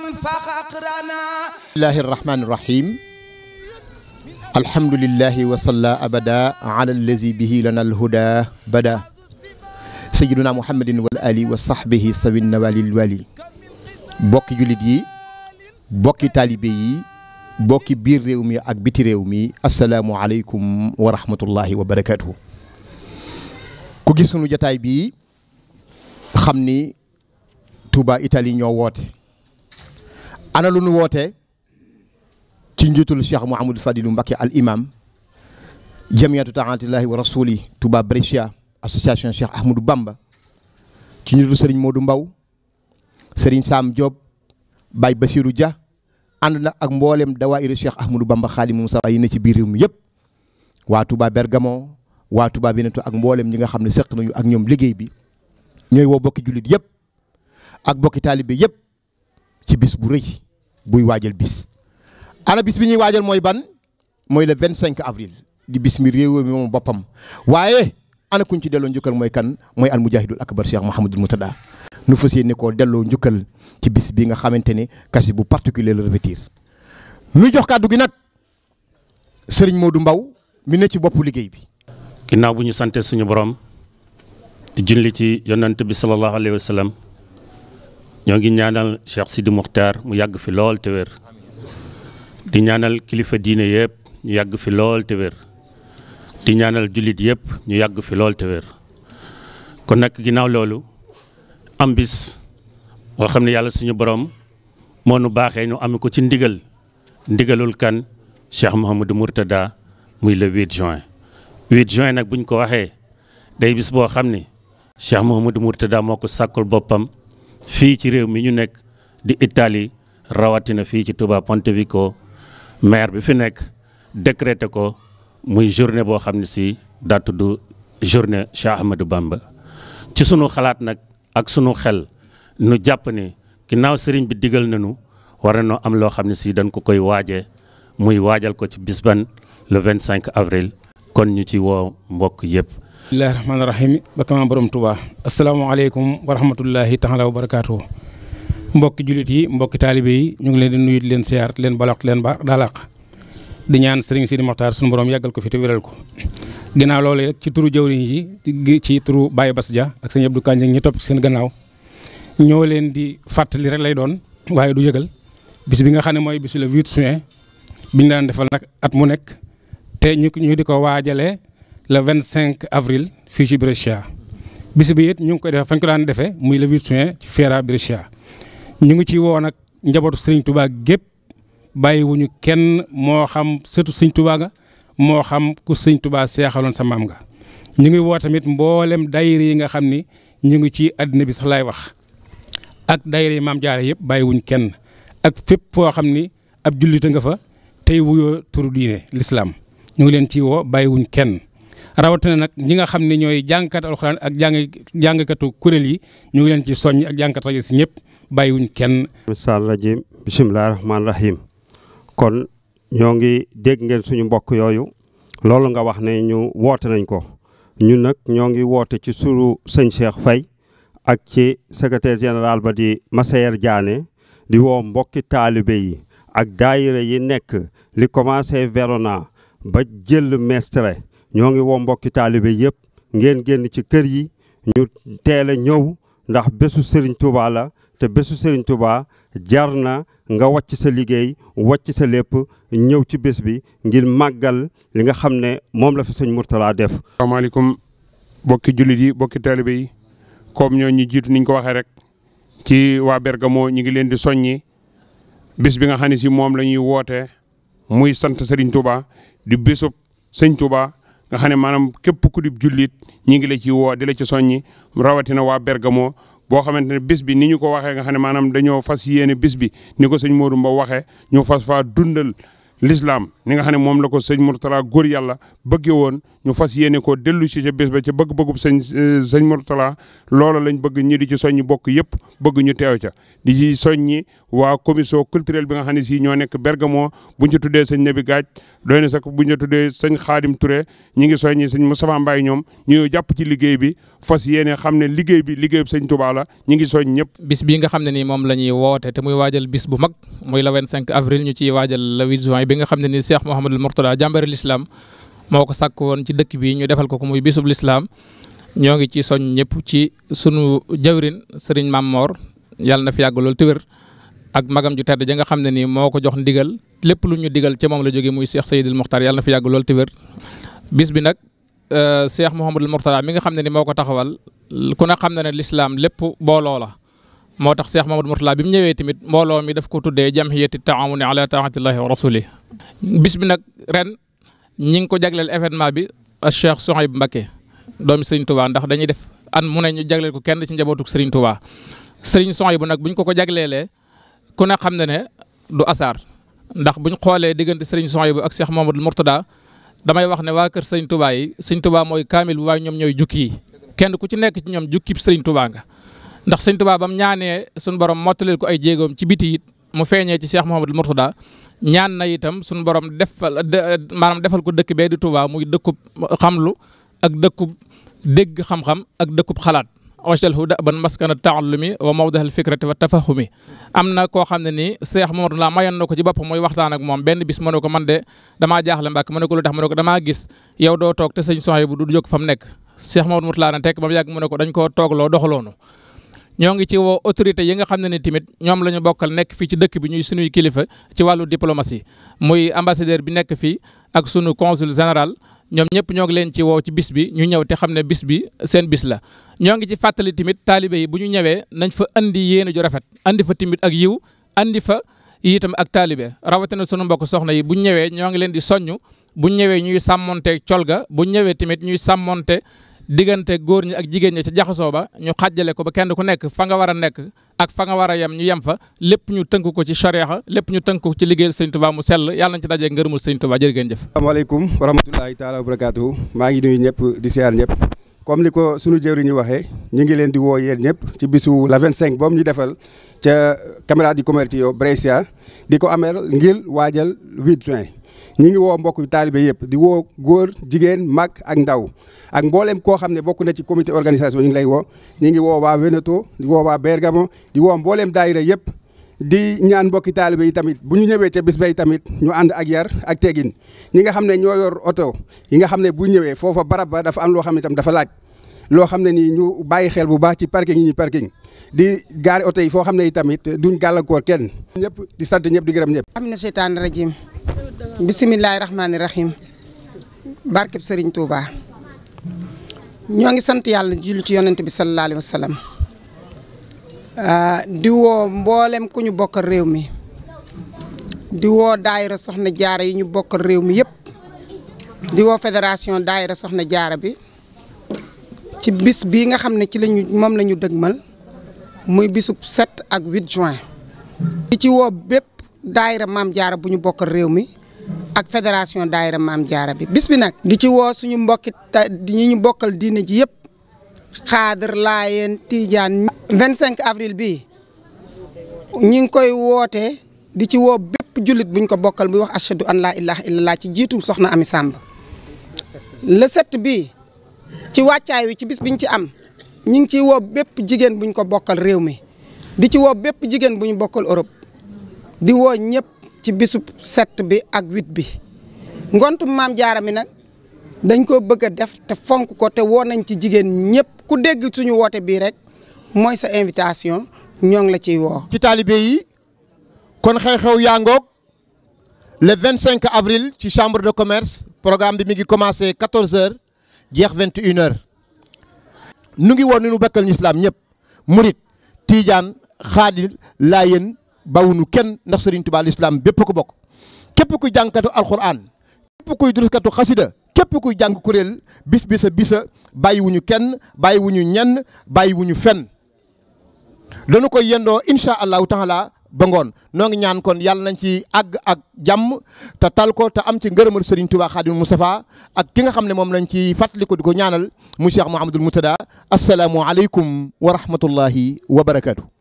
من فاق أقرانا الله الرحمن الرحيم الحمد لله وصلى أبدا على الذي به لنا الهدى بدا سيدنا محمد والآل وصحبه سوي النوال الوالي bokki jullit yi bokki taalibe yi bokki biir réew mi ak biti réew mi asalaamualeykum wa rahmatullahi wa barakaatuhu ku gis sunu jataay bii xam ni Touba Italie ñoo woote ana lu nu woote ci njiitul Cheikh Mouhamadou Fadilu Mbacké al imam jamiyatu taatillahi wa rasuli Touba Brescia association Cheikh Ahmadou Bamba ci njiitul Serigne Modou Mbaw Serigne Sam Diop Baye Basirou Dia ànd na ak mboolem dawaayiru Cheikh Ahmadou Bamba Xaadimu Mustafaa yi ne ci biir réew mi yëpp waa Touba Bergamo waa Touba Veneto ak mboolem ñi nga xam ne seq nañu ak ñoom liggéey bi ñooy woo bokki jullit yëpp ak bokki taalibe yëpp ci bis bu rëy buy waajal bis. ana bis bi ñuy waajal mooy ban mooy le 25 avril di bis mi réew mi moom boppam waaye ana kuñ ci delloo njukkal mooy kan mooy al mujahidul akbar Cheikh Mouhamadul Moutada nu fas yéene koo delloo njukkal ci bis bi nga xamante ne kasi bu particulier la revêtir nu jox kàddu gi nag sëriñ Modou Mbaw mi ne ci boppu liggéey bi. ginnaaw bu ñu sante suñu borom di julli ci yonant bi sallallahu alayhi wa sallam ñoo ngi ñaanal Cheikh Sidi Muxtaar mu yàgg fi lool te wér di ñaanal kilifa diine yëpp ñu yàgg fi lool te wér di ñaanal jullit yëpp ñu yàgg fi lool te wér kon nag ginnaaw loolu am bis boo xam ne yàlla suñu borom moo nu baaxee ñu am ko ci ndigal ndigalul kan Cheikh Mouhamadou Mourtada muy le 8 juin 8 juin nag buñ ko waxee day bis boo xam ne Cheikh Mouhamadou Mourtada moo ko sàkkul boppam fii ci réew mi ñu nekk di Italie rawatina fii ci Touba Pontevico maire bi fi nekk décrété ko muy journée boo xam ne si daa tudd journée Cheikh Ahmadou Bamba ci sunu xalaat nag ak sunu xel nu jàpp ne ginnaaw sëriñ bi digal nañu war nañoo am loo xam ne si dañ ko koy waajee muy waajal ko ci bis ban le 25 avril kon ñu ci woo mbokk yëpp. bismillahi rahmaani rahim bakama borom Touba asalaamaaleykum wa rahmatullahi taala wa barakaatu mbokki jullit yi mbokki taalibe yi ñu ngi leen di nuyu di leen siyaar leen balaq leen ba daalaq di ñaan sëriñ Sidi Moxtaar suñu borom yàggal ko fi te wéral ko ginnaaw loolu rek ci turu jawriñ yi ci turu Baye Bass Dia ak sëñ Abdou Kanji ñu topp ci seen gannaaw ñoo leen di fàttali rek lay doon waaye du yëgal bis bi nga xam ne mooy bisu le 8 juin biñ daan defal nag at mu nekk te ñu ñu di ko waajalee le 25 avril fii ci Brescia bis bi it ñu ngi koy defee fañ ko daan defee muy le 8 juin ci Fiera Brescia ñu ngi ci woo nag njabootu Serigne Touba gépp bàyyiwuñu kenn moo xam sëtu Serigne Touba nga moo xam ku Serigne Touba seexaloon sa maam nga. ñu ngi woo tamit mboolem daayira yi nga xam ni ñu ngi ci àddina bi sax laay wax ak daayira yi maam jaare yëpp bàyyiwuñ kenn ak fépp foo xam ni ab jullite nga fa tey wuyoo turu diine l'islam ñu ngi leen ci woo bàyyiwuñ kenn. rawatina nag ñi nga xam ne ñooy jàngkat alxuraan ak jàng jàngkatu kuréel yi ñu ngi leen ci soññ ak jàngkat rajo si ñëpp bàyyiwuñ kenn. misaal rajim bisimilah rahmaani rahim kon ñoo ngi dégg ngeen suñu mbokk yooyu loolu nga wax ne ñu woote nañ ko ñun nag ñoo ngi woote ci suru sëñ Cheikh Faye ak ci secrétaire général ba di Massayer Diané di woo mbokki taalibe yi ak daayira yi nekk li commencé Verona ba jël Mestre ñoo ngi woo mbokki taalibe yëpp ngeen génn ci kër yi ñu teel a ñëw ndax bésu Serigne Touba la te bésu Serigne Touba jar na nga wàcc sa liggéey wàcc sa lépp ñëw ci bés bi ngir màggal li nga xam ne moom la fi sëñ Mourtala def. asalaamaaleykum bokki jullit yi bokki taalibe yi comme ñoo ñu jiitu niñ ko waxee rek ci waa Bergamo ñu ngi leen di soññi bis bi nga xam ne si moom la ñuy woote muy sant Serigne Touba di bésub sëñ Touba. nga xam ne maanaam képp ku di jullit ñi ngi la ci woo di la ci soññi rawatina waa Bergamo boo xamante ne bis bi ni ñu ko waxee nga xam ne maanaam dañoo fas yéene bis bi ni ko sëñ Modou Mbow waxee ñu fas faa dundal l'islam ni nga xam ne moom la ko sëñ Mourtala góor yàlla bëggee woon ñu fas yéene ko dellu si ca bés ba ca bëgg-bëggub sëñ sëñ Mourtala loola lañ bëgg ñi di ci soññi bokk yëpp bëgg ñu teew ca di ci soññi waa commission culturelle bi nga xam ne si ñoo nekk Bergamo buñ ci tuddee sëñ Nabi Gaaj doy na sax buñ ci tuddee sëñ Xaadim Touré ñi ngi soññi sëñ Moustapha Mbaye ñoom ñu jàpp ci liggéey bi fas yéene xam ne liggéey bi liggéey bi sëñ Touba la ñi ngi soñ ñëpp bis bii nga xam ne nii moom la ñuy woote te muy waajal bis bu mag muy le 25 avril ñu ciy waajal le 8 juin bi nga xam ne nii Cheikh Mouhamadul Mourtada jàmbari l'islam moo ko sàkk woon ci dëkk bi ñu defal ko ko muy bisub l'islam ñoo ngi ci soñ ñëpp ci sunu jawrin Serigne Mamor yàlla na fi yàgg lool te wér ak magam ju tedd ja nga xam ne nii moo ko jox ndigal lépp lu ñu digal ca moom la jógee muy Cheikh Seydil Mokhtar yàlla na fi yàgg lool te wér bis bi nag Cheikh Mouhamadul Mourtada mi nga xam ne ni moo ko taxawal ku ne xam na ne l'islam lépp booloo la moo tax Cheikh Mouhamadul Mourtada bi mu ñëwee tamit mbooloo mi daf ko tuddee jamhiyati taawuni ala taatillahi wa rasuli bis bi nag ren ñi ngi ko jagleel événement bi Cheikh Souhaïb Mbacké doomi Serigne Touba ndax dañuy def an mu ne ñu jagleel ko kenn ci njabootu Serigne Touba Serigne Souhaïb nag buñ ko ko jagleelee ku ne xam na ne du asaar ndax buñ xoolee diggante Serigne Souhaïb ak Cheikh Mouhamadul Mourtada damay wax ne waa kër Serigne Touba yi Serigne Touba mooy kaamil bu waaye ñoom ñooy jukki yi kenn ku ci nekk ci ñoom jukkib Serigne Touba nga ndax Serigne Touba bam ñaanee suñu borom mottaleel ko ay jéegoom ci biti it mu feeñee ci Cheikh Mouhamadul Mourtada ñaan na itam suñu borom defal maanaam defal ko dëkk bee di Touba muy dëkkub xamlu ak dëkkub dégg xam-xam ak dëkkub xalaat wacalhu daban maskana taallumi wa mawdahal fikrati wa tafahumi am na koo xam ne nii Cheikh Mamadou la mayoon na ko ci boppam muy waxtaan ak moom benn bis mu ne ko man de damaa jaaxle mbàkk mu ne ko lu tax mu ne ko damaa gis yow doo toog te sëñ soxna bu du jóg fa mu nekk Cheikh Mamadou Moutala na tekk ba mu yàgg mu ne ko dañ koo toogloo doxaloonu ñoo ngi ci woo autorité yi nga xam ne ni tamit ñoom la ñu bokkal nekk fii ci dëkk bi ñuy sunuy kilifa ci wàllu diplomatie muy ambassadeur bi nekk fii ak sunu consul général ñoom ñëpp ñoo ngi leen ci woo ci bis bi ñu ñëw te xam ne bis bi seen bis la. ñoo ngi ci fàttali tamit taalibe yi bu ñu ñëwee nañ fa andi yéene ju rafet andi fa tamit ak yiw andi fa itam ak taalibe rawatina sunu mbokk soxna yi bu ñu ñëwee ñoo ngi leen di soññ bu ñu ñëwee ñuy sàmmonte colga bu ñu ñëwee tamit ñuy sàmmonte diggante góor ñi ak jigéen ñi ca jaxasoo ba ñu xàjjale ko ba kenn ku nekk fa nga war a nekk ak fa nga war a yem ñu yem fa lépp ñu tënk ko ci charia lépp ñu tënk ko ci liggéeyal sëñ Tuubaa mu sell yàlla nañ ci dajee ngërëmul sëñ Tuubaa jërë ngeen jëf asalaamaaleykum wa rahmatulahi taala wa barakaatu maa ngi nuyu ñëpp di siyaar ñëpp comme ni ko sunu jëwri ñu waxee ñu ngi leen di woo yéen ñëpp ci bisu la 25 boobu ñu defal ca Camera di Commercio Brescia di ko ameel ngir waajal 8 juin ñi ngi woo mbokk taalibe yëpp di woo góor jigéen mag ak ndaw ak mboolem koo xam ne bokk na ci comité organisation ñu ngi lay woo ñi ngi woo waa Veneto di woo waa Bergamo di woo mbooleem daayira yëpp di ñaan mbokki taalibe yi tamit bu ñu ñëwee ca bis bay tamit ñu ànd ak yar ak tegin ñi nga xam ne ñoo yor oto yi nga xam ne bu ñëwee foofa barab ba dafa am loo xam ne tam dafa laaj loo xam ne nii ñu bàyyi xel bu baax ci parking yi ñu parking di gaari oto yi foo xam ne yi tamit duñ gàllankoor kenn ñëpp di sant ñëpp di gërëm ñëpp amina seytaani rajim bisimilahi rahmaani rahim barkeb sëriñ Touba ñoo ngi sant yàlla julli ci yonent bi sallallahu alayhi wa sallam di woo mboolem ku ñu bokkal réew mi di woo daayira soxna jaara yi ñu bokkal réew mi yëpp di woo fédération daayira soxna jaara bi ci bis bii nga xam ne ci lañu moom la ñu dëgmal muy bisub 7 ak 8 juin di ci woo bépp daayira maam jaara bu ñu bokkal réew mi ak fédération daayira maam jaara bi bis bi nag di ci woo suñu mbokki ta ñi ñu bokkal diine ji yëpp xaadar laayeen tiijaan 25 avril bii ñi ngi koy wootee di ci woo bépp jullit buñ ko bokkal buy wax ashadu an laa ilaha illallah ci jiitu soxna ami sàmb le sept bii ci wàccaay wi ci bis biñ ci am ñi ngi ciy woo bépp jigéen buñ ko bokkal réew mi di ci woo bépp jigéen bu ñu bokkal Europe di woo ñëpp ci bisub sept bi ak huit bi ngontum maam jaara mi nag dañ ko bëgg a def te fonk ko te woo nañ ci jigéen ñëpp ku dégg suñu woote bii rek mooy sa invitation ñoo ngi la ciy woo. ci taalibe yi kon xew-xew yaa ngoog le 25 avril ci chambre de commerce programme bi mi ngi commencé 14h jeex 21h nu ngi woon ni nu bekkal ñu islam ñëpp murit tiijaan xaadir laayeen bawunu kenn ndax Serigne Touba l'islam bépp ko bokk képp kuy jàngkatu alquran képp kuy duruskatu xasida képp kuy jàng kuréel bis bisa bisa bàyyiwuñu kenn bàyyiwuñu ñenn bàyyiwuñu fenn dañu koy yendoo incha allahu taala ba ngoon noo ngi ñaan kon yàlla nañ ci àgg ak jàmm te tal ko te am ci ngërëmal Serigne Touba Khadim Moustapha ak ki nga xam ne moom lañ ci fàttali ko di ko ñaanal mu Cheikh Mouhamadul Moutada asalaamu aleykum wa rahmatullahi wa barakaatu.